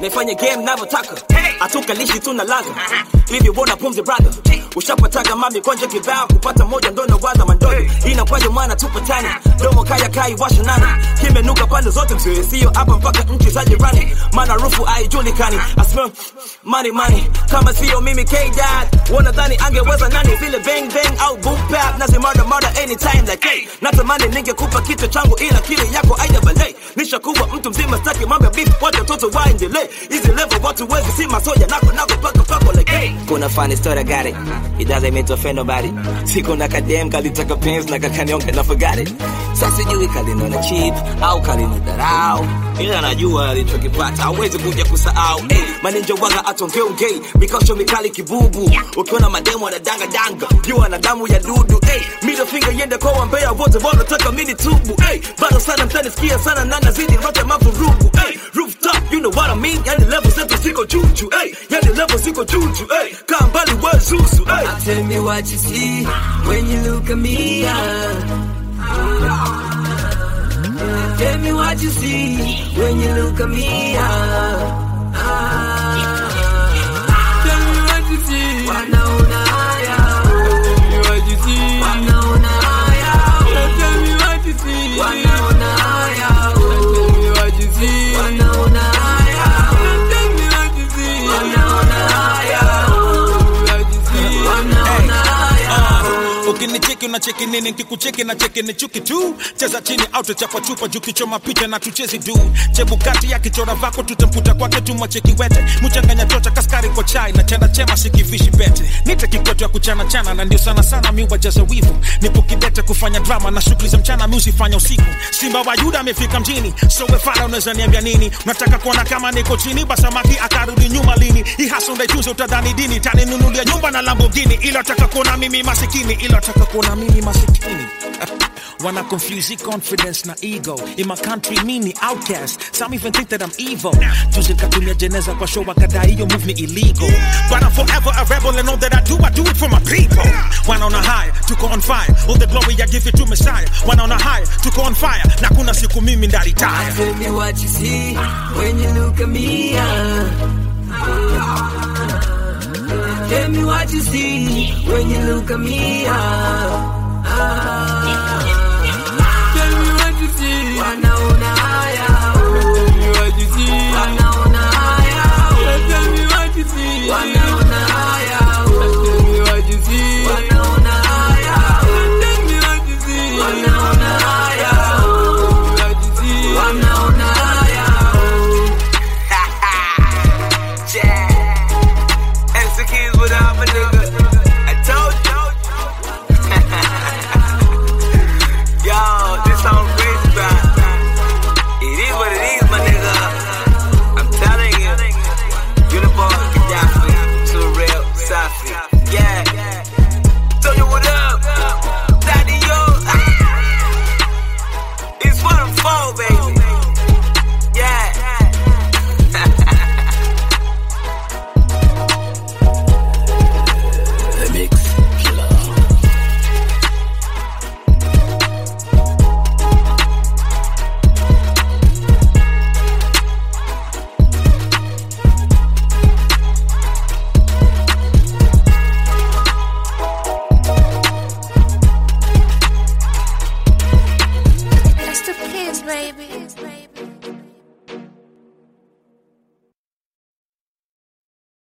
nifanye game navyotaka hatukalishi tuna laga hivi wona pumzi brother ushapataga mami konje kibao kupata moja ndo nawaza mandogo inakwaje mwana tupatani domo kaya kai washa nani kimenuka pande zote msiwe sio hapa mpaka nchi za jirani maana rufu haijulikani I smell money money kama sio mimi K-Dad wanadhani angeweza nani vile bang bang au boom bap nazi murder murder anytime like hey natamani ningekupa kichwa changu ila kile yako aida balei nishakuwa mtu mzima staki mambo ya beef wacha watoto waendelee hizi level watu wezi si masoja nako nako paka pako like hey kuna funny story I got it it doesn't mean to offend nobody siku na kadem kalitaka pens na kakanyonga na forgot it sasa sijui kalinona cheap au kalinidharau ila najua alichokipata hawezi kuja kusahau hey, maninja waga atongeongei mikosho mikali kibubu ukiona mademu wanadanga danga jua na damu ya dudu hey, middle finger yende kwa wambea wote wanataka mini tubu hey, bado sana mtanisikia sana na nazidi rote mavurugu hey, rooftop you know what I mean yani level zetu ziko juju hey, yani level ziko juju hey, kaa mbali wezuzu hey. Tell me what you see when you look at me. ah. Tell me what you see when you look at me. ah. Ah. Tell me what you see. Wanaona haya. Tell me what you see. Wanaona haya. Tell me what you see. Wanaona haya. Tell me what you see. Wanaona haya. Tell me what you see. Wanaona haya. Tell me what you see. Wanaona haya. ukinicheki unacheki nini nkikucheki na cheki ni chuki tu cheza chini au tuchapa chupa juu kichoma picha na tuchezi du chebukati ya kichora vako tutamputa kwake tumwacheki wete mchanganya tota kaskari kwa chai na chanda chema sikivishi bete nite kikwetu ya kuchana chana na ndio sana sana mi wajaza wivu nipo kidete kufanya drama na shughuli za mchana mi usifanya usiku simba wa yuda amefika mjini so wefara unaweza niambia nini unataka kuona kama niko chini basamaki akarudi nyuma lini hii hasa ndaitunza utadhani dini taninunulia nyumba na lambogini ila taka kuona mimi masikini ila taka kuona mimi masikini Wanna confuse the confidence na ego In my country mini outcast Some even think that I'm evil Juzi nikatumia jeneza kwa show wakadai hiyo move ni illegal But I'm forever a rebel and all that I do I do it for my people Wanaona high, tuko on fire All the glory I give it to Messiah Wanaona high, tuko on fire Na kuna siku mimi ndaritaya Tell me what you see when you look at me. ah. Tell me what you see when you look at me. ah. Ah. Tell me what you see. Wanaona haya. Tell me what you see. Wanaona haya. Tell me what you see. Wanaona haya. Tell me what you see. Wanaona haya. Tell me what you see. Wanaona haya. Tell me what you see. Wanaona haya. Yeah. Execute without my nigga. I told you. Yo, this song crazy, bro. It is what it is, my nigga. I'm telling you. Uniform, Gaddafi, too real, Safi. Yeah. Tell you what up. Daddy, yo. Ah. It's what I'm for, baby. Yeah. It's the kids, baby.